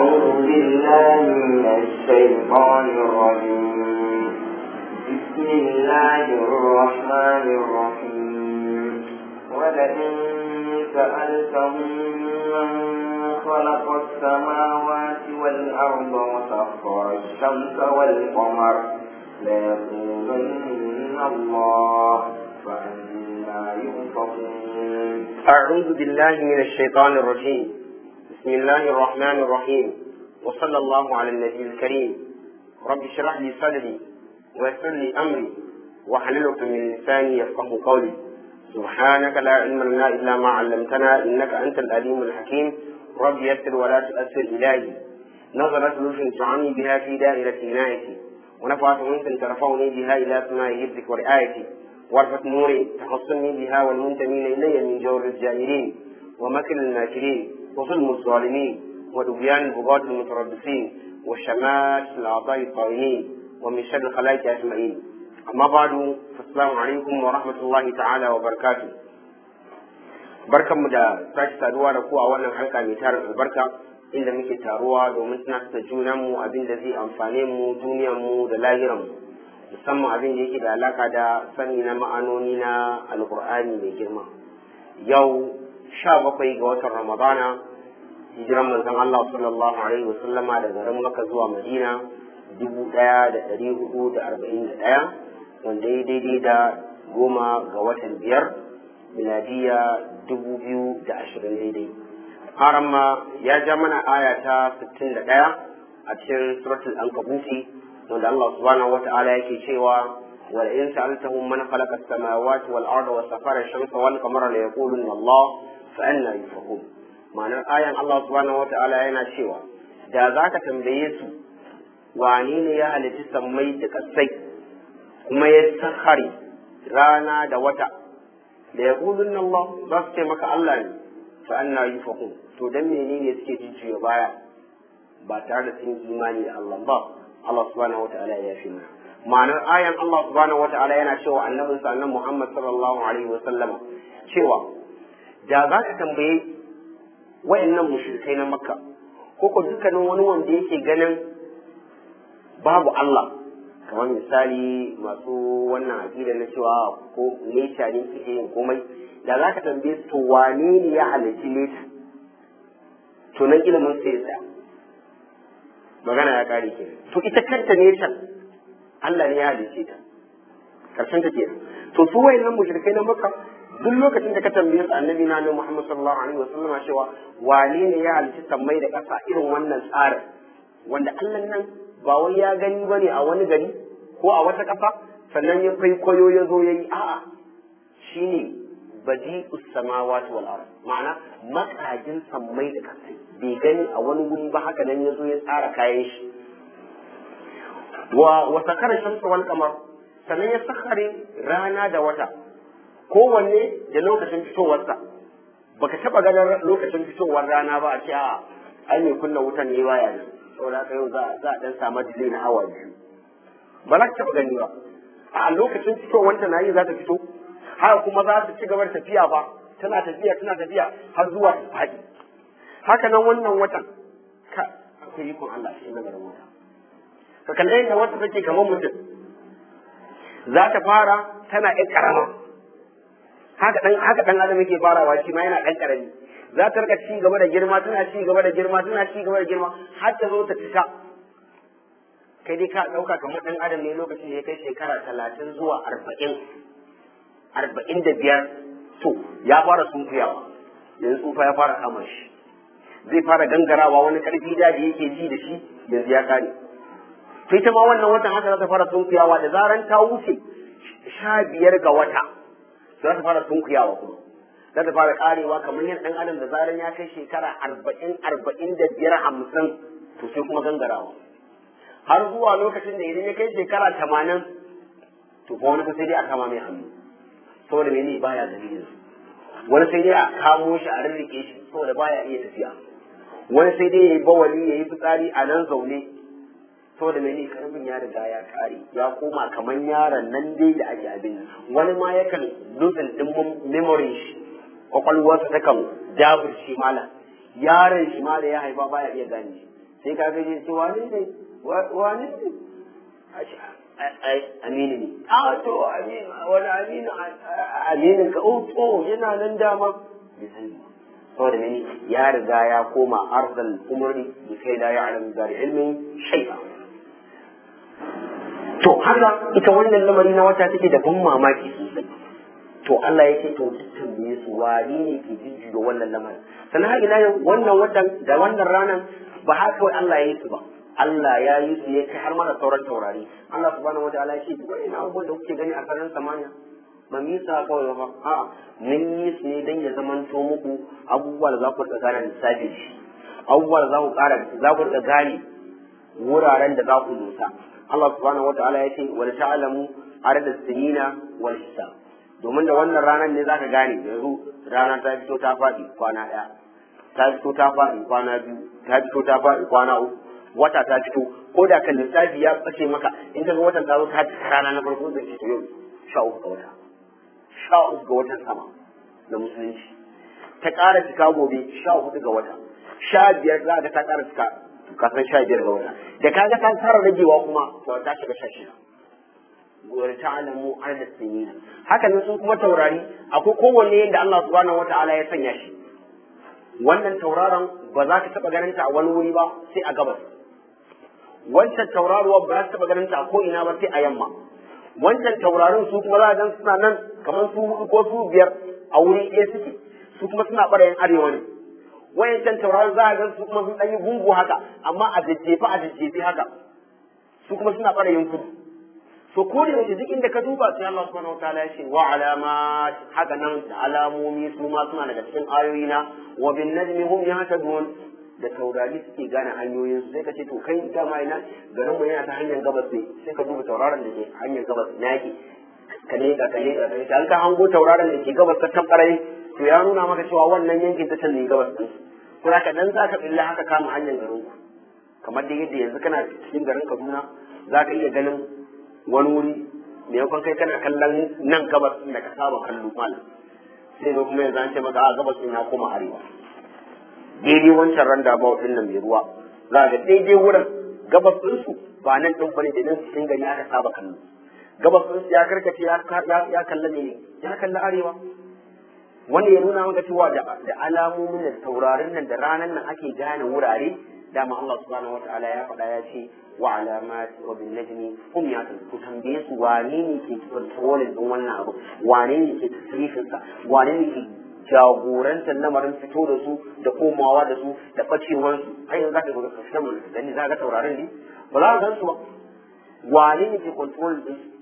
أعوذ بالله من الشيطان الرجيم بسم الله الرحمن الرحيم ولئن سألتهم من خلق السماوات والأرض وسخر الشمس والقمر ليقولن الله فأنا يؤفكون أعوذ بالله من الشيطان الرجيم بسم الله الرحمن الرحيم وصلى الله على النبي الكريم رب اشرح لي صدري ويسر لي أمري واحلل عقدة من لساني يفقه قولي سبحانك لا علم لنا إلا ما علمتنا إنك أنت العليم الحكيم رب يسر ولا تؤثر إلهي نظرت لطف تعني بها في دائرة عنايتي ونفعت منك ترفعني بها إلى سماء حفظك ورعايتي وارفت نوري تحصني بها والمنتمين إلي من جور الجائرين ومكر الماكرين وظلم الظالمين ودبيان البغاة المتربصين وشمات الأعضاء الطاغين ومن شر الخلائق أجمعين أما بعد فالسلام عليكم ورحمة الله تعالى وبركاته barkanmu da sake saduwa da ku a wannan halka mai tarin albarka inda muke taruwa domin tunatar da junanmu abin da zai amfane mu duniyarmu da lahiranmu musamman abin da yake da alaka da sani na ma'anoni na alkur'ani mai girma yau sha bakwai ga watan ramadana hijiran manzon Allah sallallahu alaihi wa sallama da garin Makka zuwa Madina dubu ɗaya da ɗari hudu da arba'in da ɗaya wanda ya daidai da goma ga watan biyar miladiya dubu biyu da ashirin daidai haramma ya ja mana aya ta sittin da ɗaya a cikin suratul ankabuti wanda Allah subhanahu wata'ala yake cewa wal in sa'altahum man khalaqa as-samawati wal arda wa sakhara ash-shamsa wal qamara la yaquluna Allah fa anna yufakun ma'anar ayan Allah subhanahu wata'ala yana cewa da zaka tambaye su wane ne ya halitta sammai da kasai kuma ya sakhari rana da wata da yaquluna Allah za su ce maka Allah ne fa anna yufakun to dan menene suke jijjiya baya ba tare da sun imani da Allah ba Allah subhanahu wata'ala ya fi mana ma'anar ayan Allah subhanahu wata'ala yana cewa annabin sa annabi Muhammad sallallahu alaihi wa sallama cewa da za ka tambaye wayannan mushrikai na Makka ko ko dukkanin wani wanda yake ganin babu Allah kamar misali masu wannan aqida na cewa ko nature ne suke yin komai da za ka tambaye su to wane ne ya halicci nature to nan ilimin sai ya tsaya magana ya kare ke to ita kanta ne can Allah ne ya halice ta karshen ta ke to su wayannan mushrikai na Makka duk lokacin da ka tambaye su annabi na Annabi Muhammad sallallahu alaihi wasallam cewa wane ne ya halice sammai da ƙasa irin wannan tsarin wanda Allah nan ba wai ya gani bane a wani gari ko a wata ƙasa sannan ya kai koyo ya zo yayi a'a shine badi samawati wal ard ma'ana makajin sammai da kasai bai gani a wani guri ba haka nan yazo ya tsara kayan shi wa wa sakara shamsu wal qamar sannan ya sakare rana da wata kowanne da lokacin fitowarsa baka taba ganin lokacin fitowar rana ba a ce a ai mai kunna wutan ne baya nan saboda haka yau za a dan samu delay na awa biyu ba za ka taba gani ba a lokacin fitowanta na yi za ta fito haka kuma za su ci gaba da tafiya ba tana tafiya tana tafiya har zuwa ta faɗi haka nan wannan watan ka akwai ikon Allah shi lamarin wata ka kalle yadda wata take kamar mutum za ta fara tana ɗan ƙarama haka ɗan haka ɗan adam yake farawa shi ma yana ɗan ƙarami za ta rika ci gaba da girma tana ci gaba da girma tana ci gaba da girma har ta zo ta cika kai dai ka ɗauka kamar ɗan adam ne lokacin da ya kai shekara talatin zuwa arba'in arba'in da biyar to ya fara sunkuyawa yanzu tsufa ya fara kama shi zai fara gangarawa wani karfi da yake ji da shi yanzu ya kare to ita ma wannan watan haka za ta fara sunkuyawa da zaran ta wuce sha biyar ga wata za ta fara sunkuyawa kuma za ta fara karewa kamar yin ɗan adam da zaran ya kai shekara arba'in arba'in da biyar hamsin to sai kuma gangarawa har zuwa lokacin da idan ya kai shekara tamanin to fa wani sai dai a kama mai hannu saboda mene baya gani yanzu wani sai dai a kamo shi a rirrike shi saboda baya iya tafiya wani sai dai yayi bawali yayi fitsari a nan zaune saboda mene karfin ya riga ya kare ya koma kamar yaron nan dai da ake abin wani ma yakan losing din memory shi kwakwalwarsa ta kan dabur shi mala yaron shi ma da ya haifa baya iya gane shi sai ka gaje ce wane ne wane ne aminu ne a to aminu wani aminu aminin ka oh to yana nan dama bai sani saboda mene ya riga ya koma arzal umri bi kai la ya'lamu da ilmin shay'a to haka ita wannan lamari na wata take da ban mamaki sosai to Allah ya ce to tambaye su wani ne ke jijjiga wannan lamarin sannan har ila yau wannan watan da wannan ranar ba haka kawai Allah ya yi su ba Allah ya yi su ya kai har mana sauran taurari Allah subhanahu wataala ya ce wani na abubuwan da kuke gani a sararin samaniya ba mu yi sa kawai ba a'a mun yi su ne dan ya zamanto muku abubuwa da za ku rika gane lissafi shi abubuwa da za ku ƙara za ku rika gane wuraren da za ku dosa Allah subhanahu wataala ya ce wal ta'lamu adada sinina wal hisab domin da wannan ranar ne zaka gane yanzu rana ta fito ta faɗi kwana ɗaya ta fito ta faɗi kwana biyu ta fito ta faɗi kwana uku wata ta fito ko da kan lissafi ya ɓace maka in ka ga watan ta zo ta cika rana na farko zai ce yau sha uku ga wata sha uku ga watan sama na musulunci ta ƙara cika gobe sha hudu ga wata sha biyar za ka ta ƙara cika ka san sha biyar ga wata da kaga ta fara ragewa kuma to ta shiga sha shida wani ta'alamu adad sinina haka nan sun kuma taurari akwai kowanne yadda Allah subhanahu wata'ala ya sanya shi wannan tauraron ba za ka taɓa ganin ta a wani wuri ba sai a gabas wancan tauraruwa ba za ka taɓa ganin ta a ko ina ba sai a yamma wancan taurarin su kuma za a gan suna nan kamar su hudu ko su biyar a wuri ɗaya suke su kuma suna ɓarayin arewa ne wayancan taurarin za a gan su kuma sun ɗan yi gungu haka amma a jajjefe a jajjefe haka su kuma suna ɓarayin kudu so ko da yake duk inda ka duba sai Allah subhanahu wataala ya ce wa alamat haka nan da alamomi su ma suna daga cikin ayoyi na wa bin najmi hum yahtadun da taurari suke gane hanyoyin su sai ka ce to kai dama ina garin mu yana ta hanyar gabas ne sai ka duba tauraron da ke hanyar gabas ina yake ka ne ka ne ka ne an ka hango tauraron da ke gabas ta tabbarai to ya nuna maka cewa wannan yankin ta can ne gabas din kuma ka dan zaka billa haka kama hanyar garin ku kamar da yadda yanzu kana cikin garin Kaduna zaka iya ganin wani wuri maimakon kai kana kallon nan gabas da ka saba kallo malam sai zo kuma yanzu an ce maka a gabas ɗin ya koma arewa daidai wancan randa ba ɗin nan mai ruwa za ga daidai wurin gabas ɗinsu ba nan ɗin bane da nan cikin gari aka saba kallo gabas ɗinsu ya karkace ya kalla ne ya kalla arewa wanda ya nuna maka cewa da alamomin da taurarin nan da ranar nan ake gane wurare dama Allah subhanahu wataala ya faɗa ya ce wa alamat wa bin najmi hum yatun ku tambaye su wane ne ke controlling din wannan abu wane ne ke tasrifin sa wane ne ke jagorantar lamarin fito da su da komawa da su da bacewar su ai yanzu zaka ga kashin mun dan ne zaka tauraron ne ba za ka gan su ba wane ne ke control din su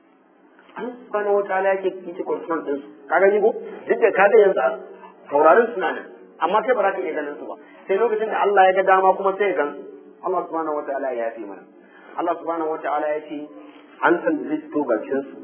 an subhanahu wataala yake ke control din su ka gani ko duk da kaga yanzu taurarin suna nan amma kai ba za ka iya ganin su ba sai lokacin da Allah ya ga dama kuma sai gan Allah subhanahu wataala ya yafe mana Allah subhanahu wataala ya ce an san zai fito bakin su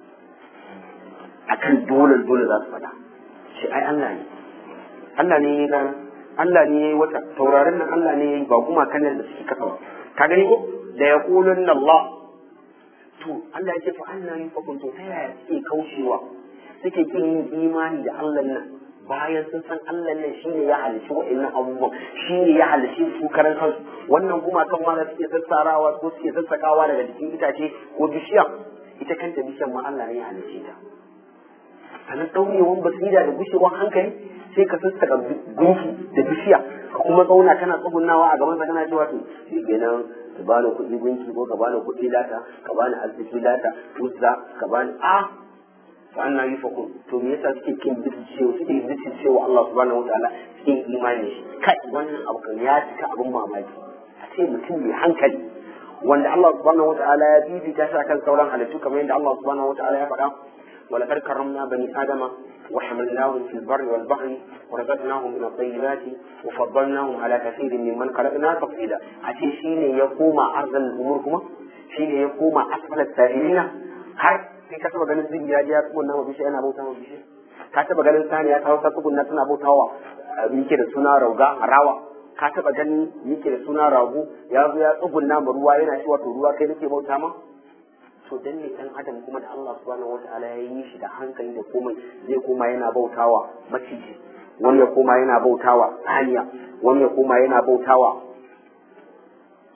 akan dole dole za su faɗa shi ai Allah ne Allah ne ya gana Allah ne ya yi wata taurarin nan Allah ne ya yi ba kuma kan da suke kasa ba ka gani ko da ya kulun Allah to Allah ya ce fa Allah ne fa kunto ta yaya suke kaushewa suke kin yin imani da Allah nan bayan sun san Allah nan shi ne ya halici wa'annan abubuwan shi ne ya halici su karan kansu wannan kuma kan ma da suke sassarawa ko suke sassakawa daga jikin itace ko bishiya ita kanta bishiyar ma Allah ne ya halice ta sannan ɗaurewan basira da gushewar hankali sai ka sassaka gunki da bishiya ka kuma zauna kana tsugunawa a gaban sa kana cewa to shi kenan ka bani kuɗi gunki ko ka bani kuɗi lata ka bani arziki lata uzza ka bani a fa anna yufakun to me yasa suke kin cewa suke bitin cewa Allah subhanahu wataala suke imani shi kai wannan abu kan ya cika abin mamaki a ce mutum mai hankali wanda Allah subhanahu wataala ya bibita shi akan sauran halittu kamar yadda Allah subhanahu wataala ya faɗa ولقد كرمنا بني آدم وحملناهم في البر والبحر ورزقناهم من الطيبات وفضلناهم على كثير ممن خلقنا تفضيلا أتي شيني يقوم أرض الأمور كما شيني يقوم أسفل السائلين har sai ka taba ganin zin ya ji ya tsugunna ma bishiya yana bauta ma bishiya ka taba ganin saniya ta hausa tsugunna tana bautawa yake da suna rauga rawa ka taba ganin yake da suna rago ya zo ya tsugunna ma ruwa yana shi wato ruwa kai nake bauta ma to dan ne dan adam kuma da Allah subhanahu wataala ya yi shi da hankali da komai zai koma yana bautawa maciji wani ya koma yana bautawa saniya wani ya koma yana bautawa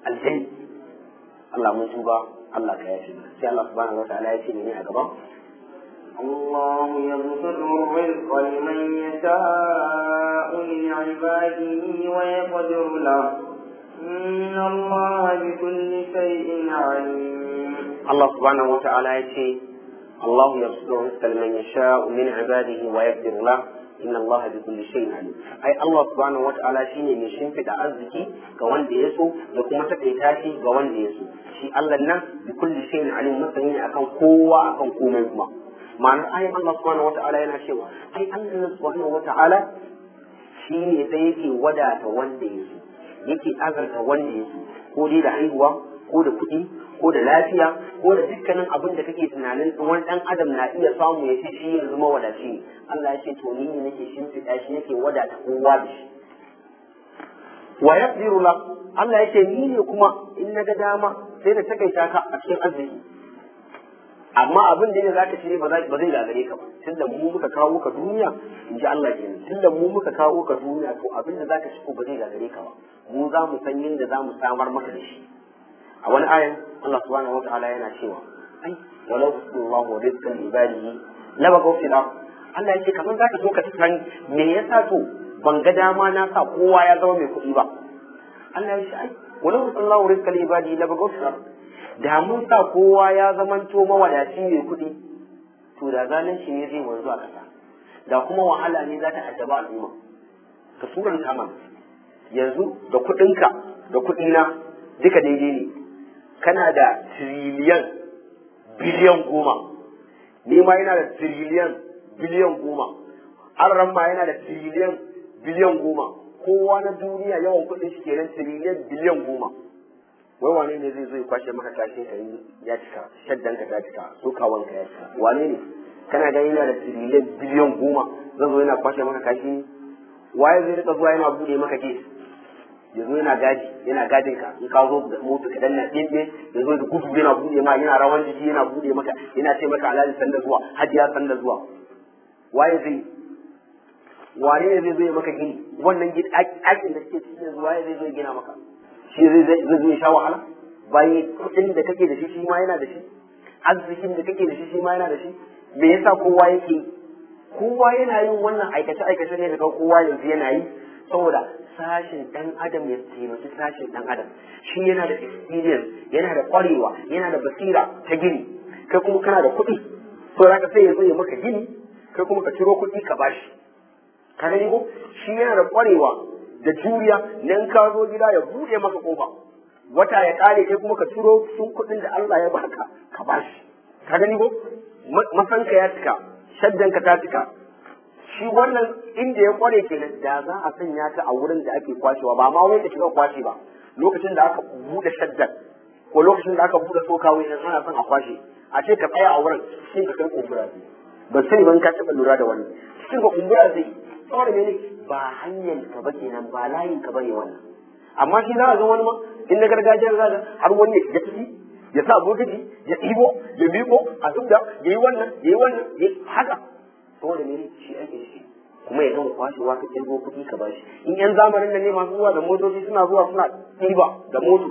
aljani Allah mun tuba Allah ka yafe sai Allah subhanahu wa ta'ala ya ce ne a gaban الله يبسط الرزق لمن يشاء من عباده ويقدر له إن الله بكل شيء عليم الله سبحانه وتعالى يقول الله يبسط الرزق لمن يشاء من عباده ويقدر له inna Allah bi kulli shay'in alim ai Allah subhanahu wata'ala shine mai shimfida arziki ga wanda ya so da kuma takaita shi ga wanda ya so shi Allah nan bi kulli shay'in alim masani ne akan kowa akan komai kuma ma'anar ayin Allah subhanahu wata'ala yana cewa ai Allah subhanahu wata'ala shine sai yake wadata wanda ya so yake azarta wanda ya so ko dai da haihuwa ko da kuɗi ko da lafiya ko da dukkanin abin da kake tunanin wani dan adam na iya samu ya ce shi yanzu mawadaci ne Allah ya ce to ni ne nake shimfiɗa shi nake wadata kowa da shi wa yaqdiru la Allah ya ce ni ne kuma in na ga dama sai da takaita ka a cikin arziki amma abin da ne zaka ci ne ba zai gagare ka ba tunda mu muka kawo ka duniya in ji Allah kenan tunda mu muka kawo ka duniya to abin da zaka ci ko ba zai gagare ka ba mu za mu san yadda za mu samar maka da shi a wani ayan Allah subhanahu wataala yana cewa ai walau Allahu rizqan ibadihi la bagaw fil ard Allah yake kamar zaka so ka san me yasa to ban ga dama na sa kowa ya zama mai kuɗi ba Allah ya ce ai walau Allahu rizqan ibadihi la bagaw fil ard da mun sa kowa ya zamanto mawadaci mai kuɗi to da zalunci ne zai wanzu a kasa da kuma wahala ne za ta addaba al'umma ka suranta mana yanzu da kuɗinka da kuɗina duka daidai ne kana da tiriliyan biliyan goma ni ma yana da tiriliyan biliyan goma arran ma yana da tiriliyan biliyan goma kowa na duniya yawan kuɗin shi kenan tiriliyan biliyan goma wai wane ne zai zo ya kwashe maka kashin ka ya cika shaddan ka ta cika sokawan ka ya cika wane ne kana gani yana da tiriliyan biliyan goma zan zo yana kwashe maka kashi waye zai rika zuwa yana bude maka kes yanzu yana gadi yana gadin ka in ka zo da moto ka danna ɗin ya zo da gudu yana bude ma yana rawan jiki yana bude maka yana ce maka alhaji sanda zuwa hajiya sanda zuwa waye zai wane ne zai zo ya maka gini wannan gini aikin da suke cikin yanzu waye zai zo ya gina maka shi zai zai zo ya sha wahala bayan kuɗin da kake da shi shi ma yana da shi arzikin da kake da shi shi ma yana da shi me yasa kowa yake kowa yana yin wannan aikace aikace ne daga kowa yanzu yana yi saboda sashin dan adam ya taimaki sashin dan adam shi yana da experience yana da kwarewa yana da basira ta gini kai kuma kana da kuɗi to zaka sai ya zo ya maka gini kai kuma ka ciro kuɗi ka bashi ka gani ko shi yana da kwarewa da juriya nan ka zo gida ya buɗe maka kofa wata ya kare kai kuma ka ciro sun kuɗin da Allah ya baka ka bashi ka gani ko masanka ya cika shaddanka ta cika shi wannan inda ya kware kenan da za a sanya ta a wurin da ake kwashewa ba ma wai ka shiga kwashe ba lokacin da aka bude shaddan ko lokacin da aka bude sokawa idan ana son a kwashe a ce ka tsaya a wurin cikin ka kai kumbura zai ba sani ban ka taɓa lura da wannan cikin ka kumbura zai saboda mene ba hanyar ka ba kenan ba layin ka bane wannan amma shi za a ga wani ma in na gargajiyar zaga har wani ya shiga ciki ya sa bokiti ya ɗibo ya miƙo a zubda ya yi wannan ya yi wannan ya haka saboda mene shi ake shi kuma ya gama kwashewa ka kirgo kuɗi ka bashi in yan zamanin nan ne masu zuwa da motoci suna zuwa suna ɗiba da moto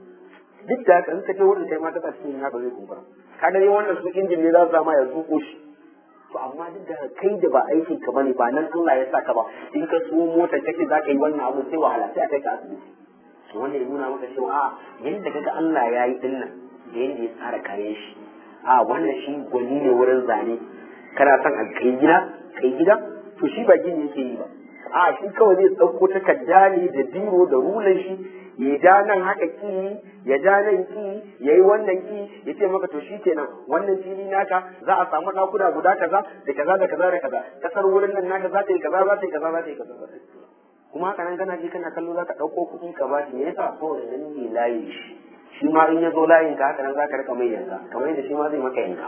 duk da haka in ka je wurin kai ma ta cikin ya ba zai kumbura ka gani wannan su injin ne za su sama ya zuƙo shi to amma duk da kai da ba aikin ka bane ba nan Allah ya saka ba in ka so mota kake za ka yi wannan abu sai wahala sai a kai ka asibiti to wanda ya nuna maka cewa a yadda kaga Allah ya yi dinnan da yadda ya tsara kayan shi a wannan shi gwani ne wurin zane kana son a kai gida kai gida to shi ba gini yake yi ba a shi kawai zai ɗauko takarda ne da biro da rulan shi ya ja nan haka ki ya ja nan ki ya yi wannan ki ya ce maka to shi kenan wannan fili naka za a samu ɗakuna guda kaza da kaza da kaza da kaza kasar wurin nan naka za ta yi kaza za ta yi kaza za ta yi kaza za ta yi kuma haka nan kana ji kana kallo za ka ɗauko kuɗi ka ba shi me yasa saboda nan ne layin shi shi ma in ya zo layin ka haka nan za ka rika mai yanka kamar yadda shi ma zai maka yanka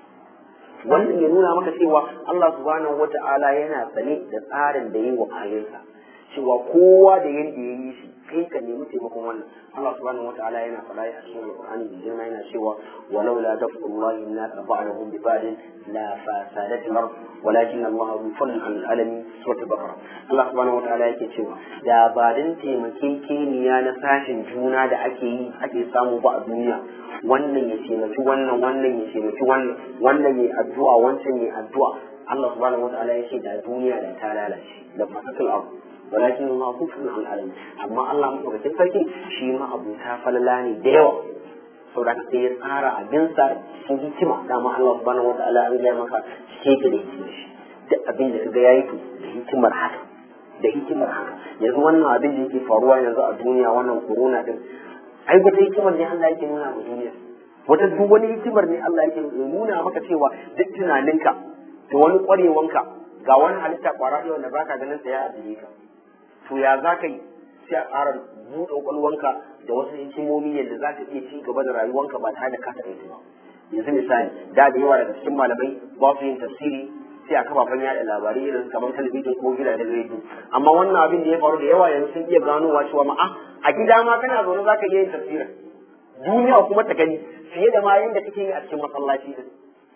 wannan ya nuna maka cewa Allah subhanahu wata'ala yana sane da tsarin da yi wa ayansa cewa kowa da yadda ya yi shi kai ka nemi taimakon wannan Allah subhanahu wataala yana faɗa a cikin Alƙur'ani da girma yana cewa walau la daf'ullahi an-nas ba'dahum bi ba'din la fasadat al-ard walakin Allah hu fadl al-alamin sura al-baqara Allah subhanahu wataala yake cewa da ba dan taimakekeniya na sashin juna da ake yi ake samu ba a duniya wannan ya taimaki wannan wannan ya taimaki wannan wannan ya addu'a wancan ya addu'a Allah subhanahu wataala ya ce da duniya da ta lalace da fasatul ard walakin Allah kufrun al alamin amma Allah madaukakin sarki shi ma abu ta falala ne da yawa saboda haka sai ya tsara abinsa cikin hikima dama Allah subhanahu wataala an gaya maka cike da hikima shi duk abin da kaga yayi to da hikimar haka da hikimar haka yanzu wannan abin da yake faruwa yanzu a duniya wannan corona din ai wata hikimar ne Allah yake nuna wa duniya wata duk wani hikimar ne Allah yake nuna maka cewa duk tunaninka da wani kwarewanka ga wani halitta kwara ɗaya wanda baka ganin sa ya ajiye ka to ya za ka yi sai a ƙara buɗe ƙwaƙwalwanka da wasu hikimomi yadda za ka iya ci gaba da rayuwanka ba tare da ka taɓa ba yanzu misali da da yawa daga cikin malamai ba su yin tafsiri sai a kafafen yaɗa labarai irin kamar talabijin ko gidajen rediyo amma wannan abin da ya faru da yawa yanzu sun iya ganowa cewa ma'a a gida ma kana zaune za ka iya yin tafsirin duniya kuma ta gani fiye da ma yadda kake yi a cikin masallaci din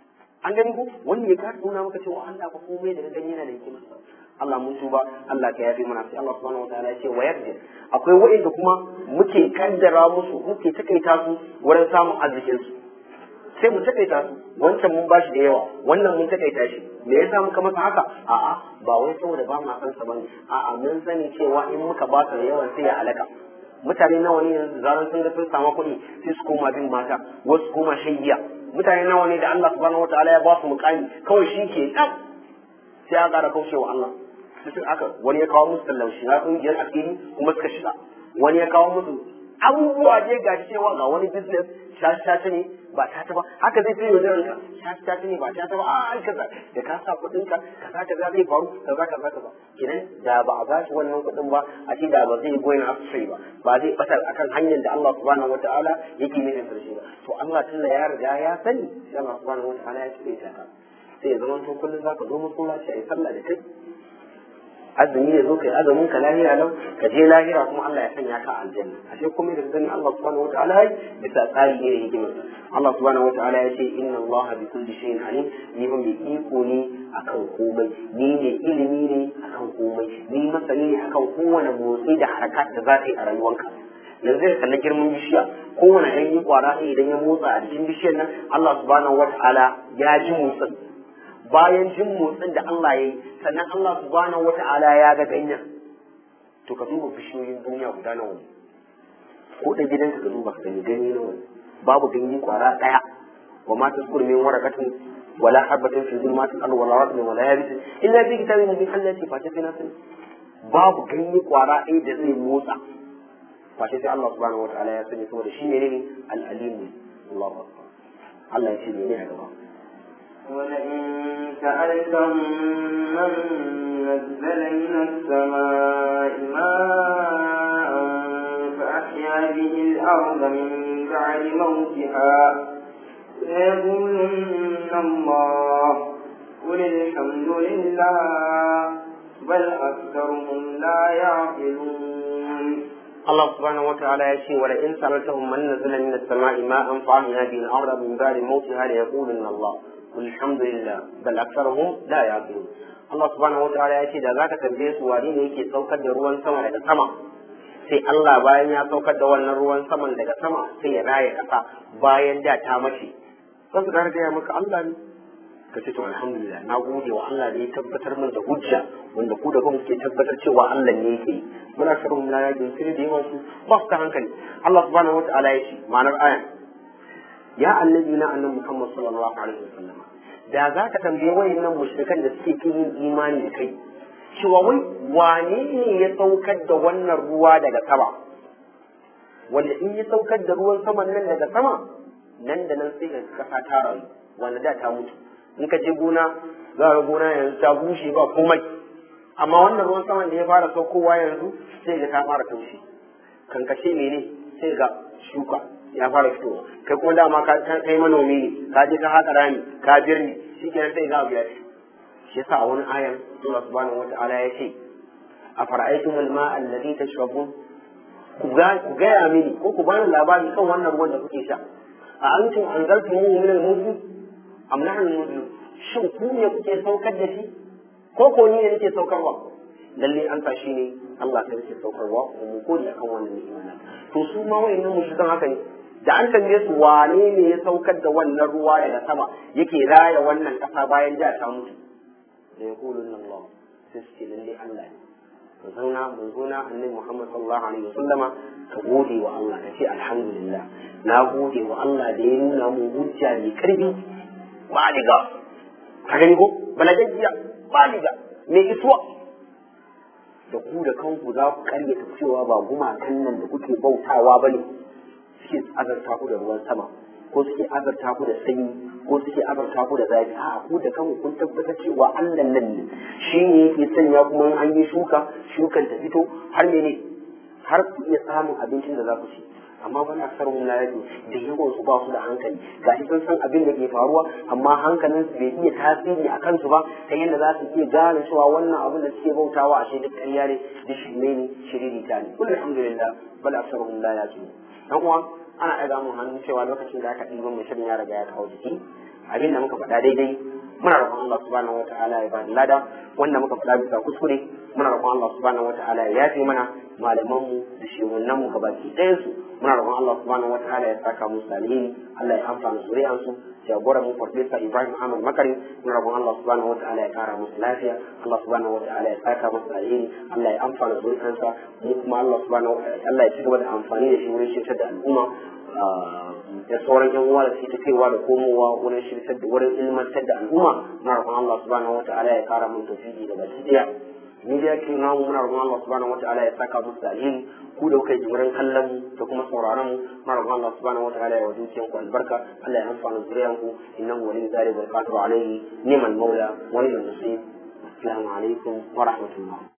an gani ko wanda ya kasa nuna maka cewa Allah ba komai da gani yana da hikima Allah mun tuba Allah ka yafe mana sai Allah subhanahu wataala ya ce wa yarda akwai wa'inda kuma muke kaddara musu muke takaita su wurin samun arzikin su sai mu takaita su wancan mun bashi da yawa wannan mun takaita shi me yasa muka masa haka a'a ba wai saboda ba mu san sa bane a'a mun sani cewa in muka ba su da yawan sai ya halaka mutane nawa ne yanzu zaran sun ga sun samu kuɗi sai su koma bin mata wasu koma shan giya mutane nawa ne da Allah subhanahu wataala ya ba su mukami kawai shi ke ɗan sai ya ƙara kaushewa Allah sai aka wani ya kawo musu tallaushi na ƙungiyar asiri kuma suka shiga wani ya kawo musu abubuwa je ga cewa ga wani business shashi ne ba ta ba haka zai fi wajen ka shashi ne ba ta ba a kaza da ka sa kuɗin ka kaza kaza zai faru kaza kaza kaza kenan da ba a ba shi wannan kuɗin ba a ce da ba zai goyin astray ba ba zai batar akan hanyar da Allah subhanahu wataala yake nufin karshe ba to Allah tunda ya riga ya sani sai Allah subhanahu wataala ya cire ta sai ya zama to kullum zaka zo masallaci a yi sallah da kai azumi ya zo kai azumin ka lahira lau ka je lahira kuma Allah ya sanya ka aljanna ashe kuma da gani Allah subhanahu wataala ya bisa tsari ne hikimar Allah subhanahu wataala ya ce inna Allah bi kulli shay'in alim ni ban bi iko ne akan komai ni ne ilimi ne akan komai ni masani ne akan kowane motsi da harakat da za ka yi a rayuwarka yanzu ya kalli girman bishiya kowane ɗan yi kwara idan ya motsa a cikin bishiyar nan Allah subhanahu wataala ya ji motsin bayan jin motsin da Allah ya yi sannan Allah subhanahu wata'ala ya ga ganyen to ka duba bishiyoyin duniya guda nawa ne ko da gidanka ka duba ka gani ganye nawa ne babu ganye kwara daya wa ma taskur min waraqatin wala habatin fi zulmatil ardi wala ratbin wala yabisin illa fi kitabin mubin Allah ya ce face sai na sani babu ganye kwara ɗaya da zai motsa face sai Allah subhanahu wata'ala ya sani saboda shi ne ne al-alim Allahu akbar Allah ya ce ne ne a gaba ولئن سألتهم من نزل من السماء ماء فأحيا به الأرض من بعد موتها ليقولن الله قل الحمد لله بل أكثرهم لا يعقلون الله سبحانه وتعالى يشي ولئن سألتهم من نزل من السماء ماء فأحيا به الأرض من بعد موتها ليقولن الله الحمد لله بل أكثرهم لا يعقلون Allah subhanahu wa ta'ala ya ce da zaka tambaye su wani ne yake saukar da ruwan sama daga sama sai Allah bayan ya saukar da wannan ruwan saman daga sama sai ya raya kasa bayan da ta mace sai su gaya maka Allah ne ka ce to alhamdulillah na gode wa Allah da ya tabbatar min da hujja wanda ku da kuma ke tabbatar cewa Allah ne yake muna shirin na yakin sai da yawa su ba su ta hankali Allah subhanahu wa ta'ala ya ce ma'anar ayan ya annabi na annabi Muhammad sallallahu alaihi wasallam da za ka tambaye wayannan mushrikan da suke kin yin imani da kai cewa wai wane ne ya saukar da wannan ruwa daga sama wanda in ya saukar da ruwan saman nan daga sama nan da nan sai ka kasa ta rayu wanda da ta mutu in ka je gona za ka gona yanzu ta bushe ba komai amma wannan ruwan saman da ya fara saukowa yanzu sai ga ta fara taushe kankashe mene sai ga shuka ya fara fitowa kai kuma dama ka kai manomi ne ka je ka haƙa rami ka birni shi kenan sai ga abu ya ci shi yasa a wani ayan Allah subhanahu wata'ala ya ce a fara'aytum al-ma'a alladhi tashrabun ku gaya mini ko ku bani labari kan wannan ruwan da kuke sha a antum anzaltumuhu min al-muzni am nahnu al-muzlim shin ku ne kuke saukar da shi ko ko ni ne nake saukarwa lalle an sa shi ne Allah ta yake saukarwa kuma mu kodi akan wannan ni'ima to su ma wayannan mushrikan haka ne da an tambaye su wane ne ya saukar da wannan ruwa daga sama yake raya wannan kasa bayan da ta mutu da ya kulun Allah sai su ce lalle Allah ne mu zauna mu zauna annabi Muhammad sallallahu alaihi wasallama ka gode wa Allah ka ce alhamdulillah na gode wa Allah da ya nuna mu hujja mai karfi baliga ka gani ko balagajiya baliga mai isuwa da ku da kanku za ku karyata cewa ba gumakan nan da kuke bautawa ba ne suke azarta ku da ruwan sama ko suke azarta ku da sanyi ko suke azarta ku da zafi a ku da kanku kun tabbatar cewa Allah nan ne shi ne yake sanya kuma an yi shuka shukan ta fito har mene har ku iya samun abincin da za ku ci amma wani aksar mun na yake da yawan su ba su da hankali ga shi sun san abin da ke faruwa amma hankalin su bai iya tasiri a kansu ba ta yadda za su iya gane cewa wannan abin da suke bautawa a duk ƙarya ne duk shirme ne shiriri ta ne kullu alhamdulillah bal aksar mun la yake dan uwa ana ɗaga mun hannu cewa lokacin da aka ɗiban mai shirin ya riga ya kawo jiki abin da muka faɗa daidai muna roƙon Allah subhanahu wataala ya bada lada wanda muka faɗa bisa kuskure muna roƙon Allah subhanahu wataala ya yafe mana malamanmu da shehunanmu gabaki ɗayan su muna roƙon Allah subhanahu wataala ya saka musu alheri Allah ya amfana zuri'an su jagoran mu farfesa Ibrahim Ahmad Makari muna roƙon Allah subhanahu wataala ya ƙara musu lafiya Allah subhanahu wataala ya saka musu alheri Allah ya amfana zuri'ansa mu kuma Allah subhanahu Allah ya ci gaba da amfani da shi wurin shirtar da al'umma da sauran yan uwa da suke ta kaiwa da komowa wurin shirkar da wurin ilmantar da al'umma muna roƙon Allah subhanahu wataala ya kara mun tawfiki da baki daya ni da yake namu muna roƙon Allah subhanahu wataala ya saka musu da alheri ku da kuka yi wurin kallon mu da kuma sauraron mu muna roƙon Allah subhanahu wataala ya wajen ku albarka Allah ya amfana zuriyan ku innahu waliyyu zalika wa qadiru alayhi ni'mal mawla wa ni'mal nasir assalamu alaikum wa rahmatullah